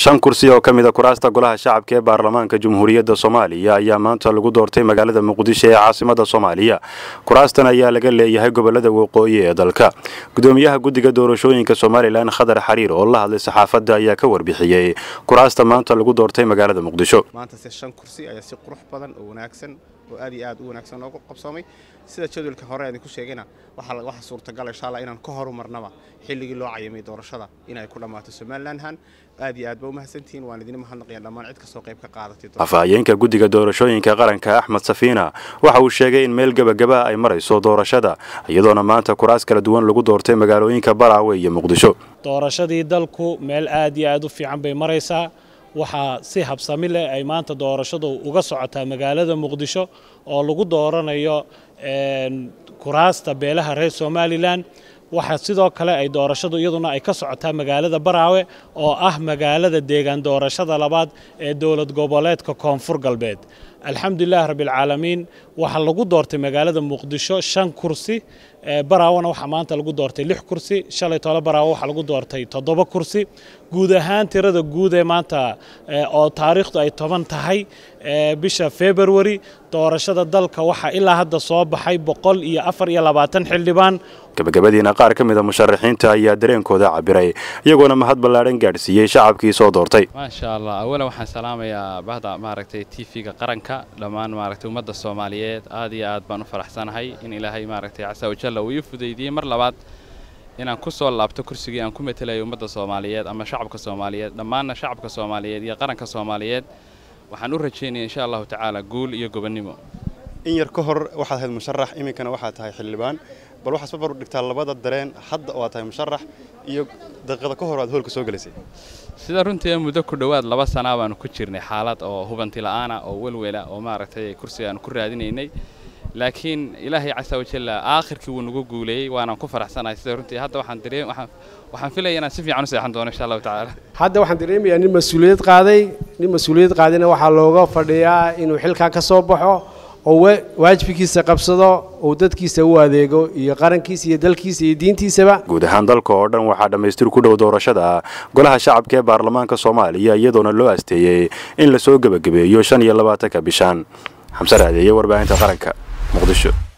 shan kursi oo ka mid a kuraasta golaha shacabka ee baarlamaanka jamhuuriyadda soomaaliya ayaa maanta lagu doortay magaalada muqdisho ee caasimada soomaaliya kuraastan ayaa laga leeyahay gobolada waqooyi ee dalka gudoomiyaha guddiga doorashooyinka somalilan khadar xariir oo la hadlay saxaafadda ayaa ka warbixiyey kuraasta maanta lagu doortay magaalada muqdisho maanta se shan kursi ayaa si qurux badan oo wanaagsan oo aad iyo aad u wanaagsan loogu qabsoomay sida jadwalka hore idinku sheegayna waxaa suurtagal insha allah inaan ka horumarnaba xilligii loo cayamay doorashada inay ku dhammaato somalilanhan aad iyo aad ba u mahadsantihiin waan idin mahadnaqaya dhammaan cid kastoo qayb ka qaadatay afhayeenka guddiga doorashooyinka qaranka axmed safiina waxa uu sheegay in meel gebagaba ay marayso doorashada iyadoona maanta kuraas kala duwan lagu doortay magaalooyinka baraawe iyo muqdisho doorashadii dalku meel aad iyo aad u fiican bay maraysaa waxaa si habsami leh ay maanta doorashadu uga socotaa magaalada muqdisho oo lagu dooranayo kuraasta beelaha reer somalilan waxaa sidoo kale ay doorashadu iyaduna ay ka socotaa magaalada baraawe oo ah magaalada deegaan doorashada labaad ee dowlad goboleedka koonfur galbeed alxamdulilahi rabbialcaalamiin waxaa lagu doortay magaalada muqdisho shan kursi baraawena waxaa maanta lagu doortay lix kursi shalay tole baraawe waxaa lagu doortay toddoba kursi guud ahaan tirada guud ee maanta oo taariikhdu ay toban tahay bisha februari doorashada dalka waxaa ilaa hadda soo baxay boqol iyo afar iyo labaatan xildhibaan gabagabadiina qaar ka mid a musharaxiinta ayaa dareenkooda cabiray iyagoona mahad ballaadhan gaadhsiiyey shacabkii soo doortay maasha allah awalan waxaan salaamayaa bahda maaragtay t v-ga qaranka dhammaan maaragtay ummadda soomaaliyeed aad iyo aad baan u faraxsanahay in ilaahay maaragtay casa wajalla uu ii fudaydiyey mar labaad inaan ku soo laabto kursigii aan ku matelayo ummadda soomaaliyeed ama shacabka soomaaliyeed dhammaanna shacabka soomaaliyeed iyo qaranka soomaaliyeed waxaan u rajaynaya insha allahu tacaala guul iyo gobonnimo in yar ka hor waxaad ahayd musharax iminkana waxaad tahay xildhibaan bal waxaad barbar dhigtaa labada dareen hadda oo aad tahay musharax iyo daqiiqada ka hor aad hoolka soo gelaysay sida runtii muddo ku dhowaad laba sanaa baanu ku jirnay xaalad oo hubanti la'aana oo welwela oo maaragtay kursiga aanu ku raadinaynay laakiin ilaahay casa wajalla aakhirkii wuu nagu guuleeyey waanaan ku faraxsanahay sida runtii hadda waxaan dareen waxaan filaya inaan si fiican u seexan doono insha allahu tacaala hadda waxaan dareemayaa nin mas-uuliyad qaaday nin mas-uuliyad qaadayna waxaa looga fadhiyaa inuu xilkaa ka soo baxo oo waajibkiisa qabsado uu dadkiisa u adeego iyo qarankiisa iyo dalkiisa iyo diintiisaba guud ahaan dalka oo dhan waxaa dhammaystir ku dhow doorashada golaha shacabka ee baarlamaanka soomaaliya iyadoona loo asteeyey in lasoo gebagabeeyo shan iyo labaatanka bishaan xamse raadeeye warbaahinta qaranka muqdisho